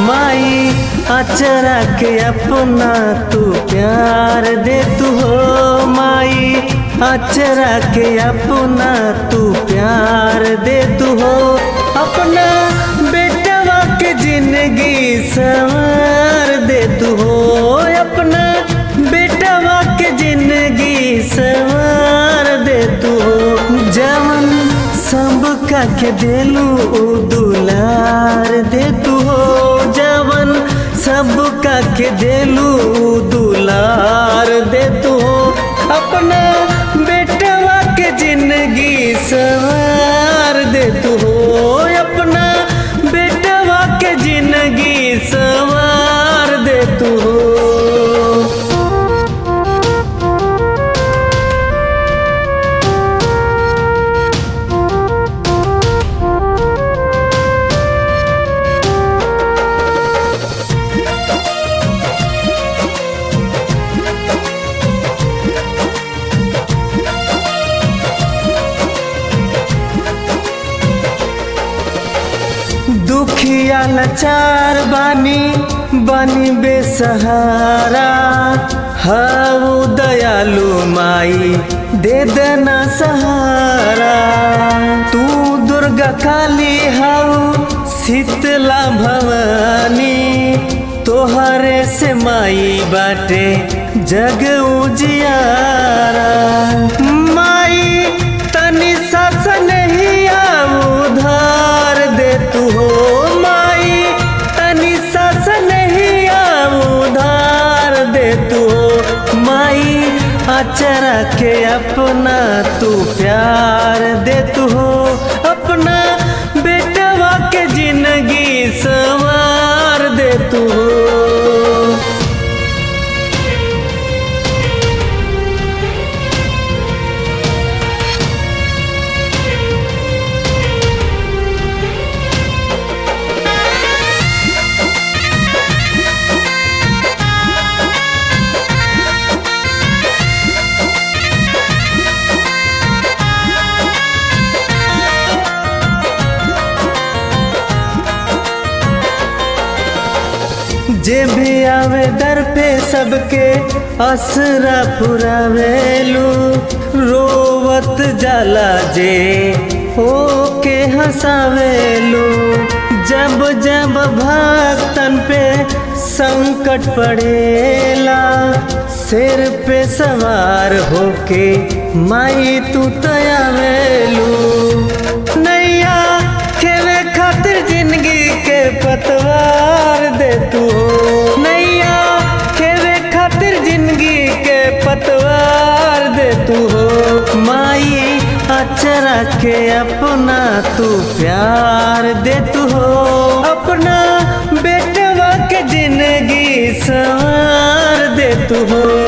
माई अचरा के अपना तू प्यार दे तू हो माई अचरा के अपना तू प्यार दे तू हो अपना बेटवा के जिंदगी संवार दे तू हो अपना बेटवा के जिंदगी संवार दे तू हो जवन सब का के देलू उ दुलार दे तू हो जवन सब का के देलू उ दुलार दे तू हो अपना बेटवा के जिंदगी संवार दे तू हो अपना बेटवा के जिंदगी संवार दे तू हो दुखिया लाचार बानी बानी बेसहारा हऊ दयालु माई दे देना सहारा तू दुर्गा काली हऊ शीतला भवानी तोहरे से माई बाटे जग उजियारा माई तनी सस नहीं उधार दे तू हो माई तनी सस नहीं उधार दे तू हो माई अचरा के अपना तू प्यार दे तू हो अपना बेटवा के जिंदगी संवार दे तू हो जे भी आवे दर पे सबके असरा पुरावेलू रोवत जाला जे हो के हंसावेलू जब जब भक्तन पे संकट पड़ेला सिर पे सवार होके माई तू तयावेलू नैया खेवे खातिर जिंदगी के पतवार दे तू हो नैया खेवे खातिर जिंदगी के पतवार दे तू हो माई अचरा के अपना तू प्यार दे तू हो अपना बेटवा के जिंदगी संवार दे तू हो